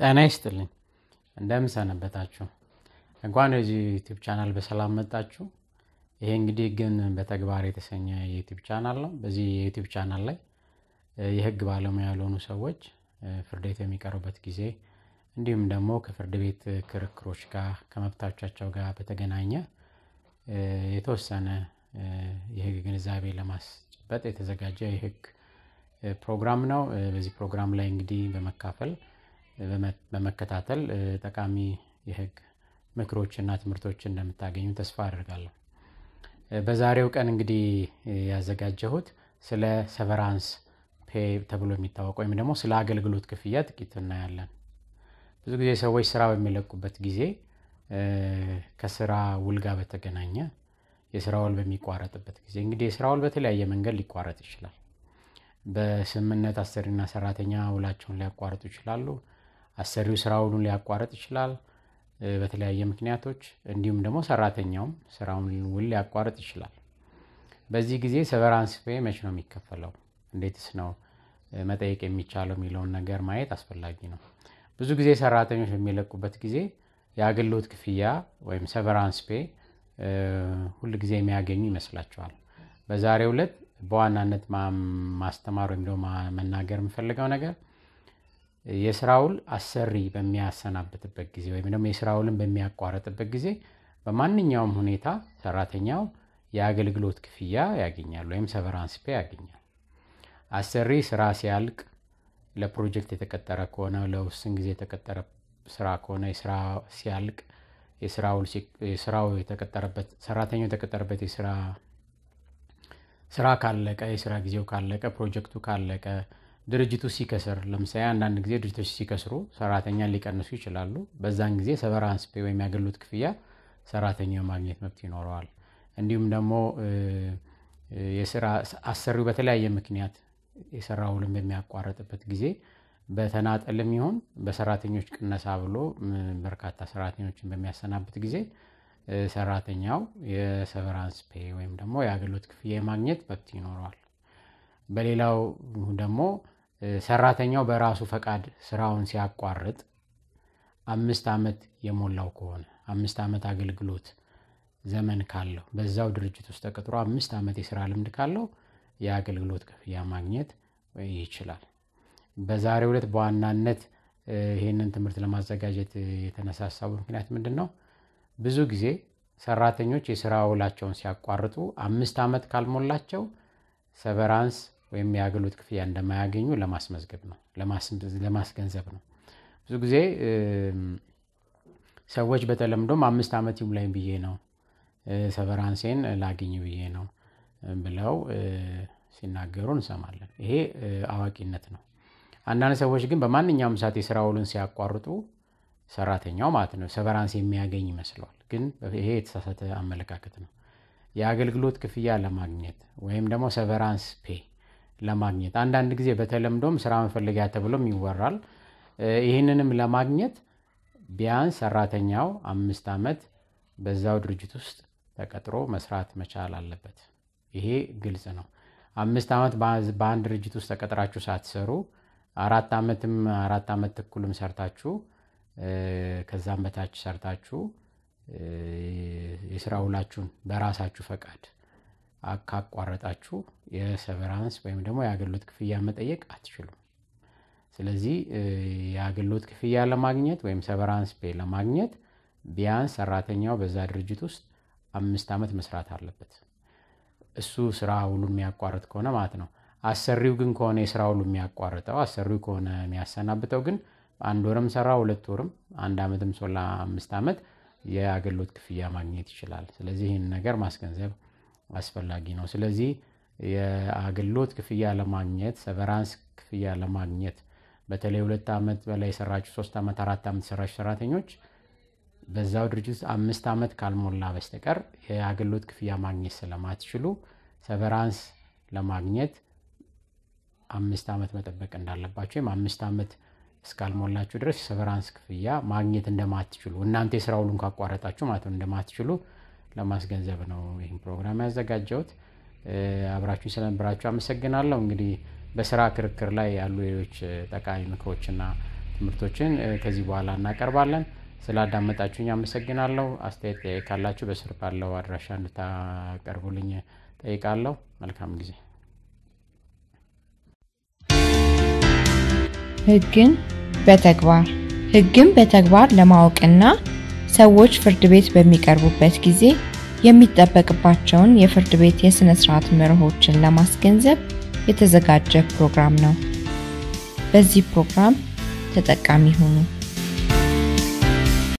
ጤና ይስጥልኝ እንደምን ሰነበታችሁ። እንኳን የዚህ ዩቲዩብ ቻናል በሰላም መጣችሁ። ይሄ እንግዲህ ግን በተግባር የተሰኘ የዩቲዩብ ቻናል ነው። በዚህ የዩቲዩብ ቻናል ላይ የህግ ባለሙያ ያልሆኑ ሰዎች ፍርድ ቤት የሚቀርቡበት ጊዜ እንዲሁም ደግሞ ከፍርድ ቤት ክርክሮች ጋር ከመብቶቻቸው ጋር በተገናኘ የተወሰነ የህግ ግንዛቤ ለማስጨበጥ የተዘጋጀ የህግ ፕሮግራም ነው። በዚህ ፕሮግራም ላይ እንግዲህ በመካፈል በመከታተል ጠቃሚ የህግ ምክሮችና ትምህርቶችን እንደምታገኙ ተስፋ አድርጋለሁ። በዛሬው ቀን እንግዲህ ያዘጋጀሁት ስለ ሰቨራንስ ፔ ተብሎ የሚታወቅ ወይም ደግሞ ስለ አገልግሎት ክፍያ ጥቂት እናያለን። ብዙ ጊዜ ሰዎች ስራ በሚለቁበት ጊዜ ከስራ ውል ጋር በተገናኘ የስራ ውል በሚቋረጥበት ጊዜ እንግዲህ የስራ ውል በተለያየ መንገድ ሊቋረጥ ይችላል። በስምምነት አሰሪና ሰራተኛ ውላቸውን ሊያቋርጡ ይችላሉ። አሰሪው ስራ ውሉን ሊያቋርጥ ይችላል በተለያየ ምክንያቶች፣ እንዲሁም ደግሞ ሰራተኛውም ስራውን ውል ሊያቋርጥ ይችላል። በዚህ ጊዜ ሰቨራንስ ፔ መች ነው የሚከፈለው? እንዴትስ ነው መጠየቅ የሚቻለው የሚለውን ነገር ማየት አስፈላጊ ነው። ብዙ ጊዜ ሰራተኞች በሚለቁበት ጊዜ የአገልግሎት ክፍያ ወይም ሰቨራንስ ፔ ሁል ጊዜ የሚያገኙ ይመስላቸዋል። በዛሬው ዕለት በዋናነት ማስተማር ወይም ደግሞ መናገር የምፈልገው ነገር የስራ ውል አሰሪ በሚያሰናብትበት ጊዜ ወይም ደግሞ የስራ ውልን በሚያቋርጥበት ጊዜ በማንኛውም ሁኔታ ሰራተኛው የአገልግሎት ክፍያ ያገኛል ወይም ሰቨራንስ ፔ ያገኛል። አሰሪ ስራ ሲያልቅ ለፕሮጀክት የተቀጠረ ከሆነ ለውስን ጊዜ የተቀጠረ ስራ ከሆነ የስራ ሲያልቅ የስራው የተቀጠረበት ሰራተኛው የተቀጠረበት የስራ ስራ ካለቀ የስራ ጊዜው ካለቀ ፕሮጀክቱ ካለቀ ድርጅቱ ሲከስር ለምሳሌ አንዳንድ ጊዜ ድርጅቶች ሲከስሩ ሰራተኛን ሊቀንሱ ይችላሉ። በዛን ጊዜ ሰቨራንስ ፔ ወይም የአገልግሎት ክፍያ ሰራተኛው ማግኘት መብት ይኖረዋል። እንዲሁም ደግሞ የስራ አሰሪው በተለያየ ምክንያት የስራ ውልን በሚያቋርጥበት ጊዜ በተናጠልም ይሁን በሰራተኞች ቅነሳ ብሎ በርካታ ሰራተኞችን በሚያሰናብት ጊዜ ሰራተኛው የሰቨራንስ ፔ ወይም ደግሞ የአገልግሎት ክፍያ የማግኘት መብት ይኖረዋል። በሌላው ደግሞ ሰራተኛው በራሱ ፈቃድ ስራውን ሲያቋርጥ አምስት ዓመት የሞላው ከሆነ አምስት ዓመት አገልግሎት ዘመን ካለው በዛው ድርጅት ውስጥ ተቀጥሮ አምስት ዓመት የስራ ልምድ ካለው የአገልግሎት ክፍያ ማግኘት ይችላል። በዛሬው ዕለት በዋናነት ይህንን ትምህርት ለማዘጋጀት የተነሳሳው ምክንያት ምንድን ነው? ብዙ ጊዜ ሰራተኞች የስራ ውላቸውን ሲያቋርጡ አምስት ዓመት ካልሞላቸው ሰቨራንስ ወይም የአገልግሎት ክፍያ እንደማያገኙ ለማስመዝገብ ነው ለማስገንዘብ ነው። ብዙ ጊዜ ሰዎች በተለምዶም አምስት ዓመት ይሙላኝ ብዬ ነው ሰቨራንሴን ላግኝ ብዬ ነው ብለው ሲናገሩ እንሰማለን። ይሄ አዋቂነት ነው። አንዳንድ ሰዎች ግን በማንኛውም ሰዓት የስራ ውሉን ሲያቋርጡ ሰራተኛው ማለት ነው ሰቨራንስ የሚያገኝ ይመስለዋል። ግን ይሄ የተሳሳተ አመለካከት ነው። የአገልግሎት ክፍያ ለማግኘት ወይም ደግሞ ሰቨራንስ ፔ ለማግኘት አንዳንድ ጊዜ በተለምዶም ስራ መፈለጊያ ተብሎም ይወራል። ይህንንም ለማግኘት ቢያንስ ሰራተኛው አምስት ዓመት በዛው ድርጅት ውስጥ ተቀጥሮ መስራት መቻል አለበት። ይሄ ግልጽ ነው። አምስት ዓመት በአንድ ድርጅት ውስጥ ተቀጥራችሁ ሳትሰሩ አራት ዓመትም አራት ዓመት ተኩልም ሰርታችሁ ከዛም በታች ሰርታችሁ የስራ ውላችሁን በራሳችሁ ፈቃድ ካቋረጣችሁ የሰቨራንስ ወይም ደግሞ የአገልግሎት ክፍያ መጠየቅ አትችሉም። ስለዚህ የአገልግሎት ክፍያ ለማግኘት ወይም ሰቨራንስ ፔ ለማግኘት ቢያንስ ሰራተኛው በዛ ድርጅት ውስጥ አምስት ዓመት መስራት አለበት። እሱ ስራ ውሉ የሚያቋርጥ ከሆነ ማለት ነው። አሰሪው ግን ከሆነ የስራ ውሉ የሚያቋርጠው አሰሪው ከሆነ የሚያሰናብተው ግን አንድ ወርም ሰራ ሁለት ወርም አንድ ዓመትም ሶላ አምስት ዓመት የአገልግሎት ክፍያ ማግኘት ይችላል። ስለዚህ ይህን ነገር ማስገንዘብ አስፈላጊ ነው። ስለዚህ የአገልግሎት ክፍያ ለማግኘት ሰቨራንስ ክፍያ ለማግኘት በተለይ ሁለት ዓመት በላይ የሰራችሁ ሶስት ዓመት አራት ዓመት የሰራችሁ ሰራተኞች በዛው ድርጅት አምስት ዓመት ካልሞላ በስተቀር የአገልግሎት ክፍያ ማግኘት ስለማትችሉ ሰቨራንስ ለማግኘት አምስት ዓመት መጠበቅ እንዳለባቸው ወይም አምስት ዓመት እስካልሞላችሁ ድረስ የሰቨራንስ ክፍያ ማግኘት እንደማትችሉ እናንተ የስራ ውሉን ካቋረጣችሁ ማለት ነው እንደማትችሉ ለማስገንዘብ ነው ይህን ፕሮግራም ያዘጋጀሁት። አብራችሁ ስለነበራችሁ አመሰግናለሁ። እንግዲህ በስራ ክርክር ላይ ያሉ ሌሎች ጠቃሚ ምክሮችና ትምህርቶችን ከዚህ በኋላ እናቀርባለን። ስላዳመጣችሁኝ አመሰግናለሁ። አስተያየት ካላችሁ በስር ባለው አድራሻ እንድታቀርቡልኝ ጠይቃለሁ። መልካም ጊዜ። ሕግን በተግባር ሕግን በተግባር ለማወቅና ሰዎች ፍርድ ቤት በሚቀርቡበት ጊዜ የሚጠበቅባቸውን የፍርድ ቤት የሥነ ሥርዓት መርሆችን ለማስገንዘብ የተዘጋጀ ፕሮግራም ነው። በዚህ ፕሮግራም ተጠቃሚ ሁኑ።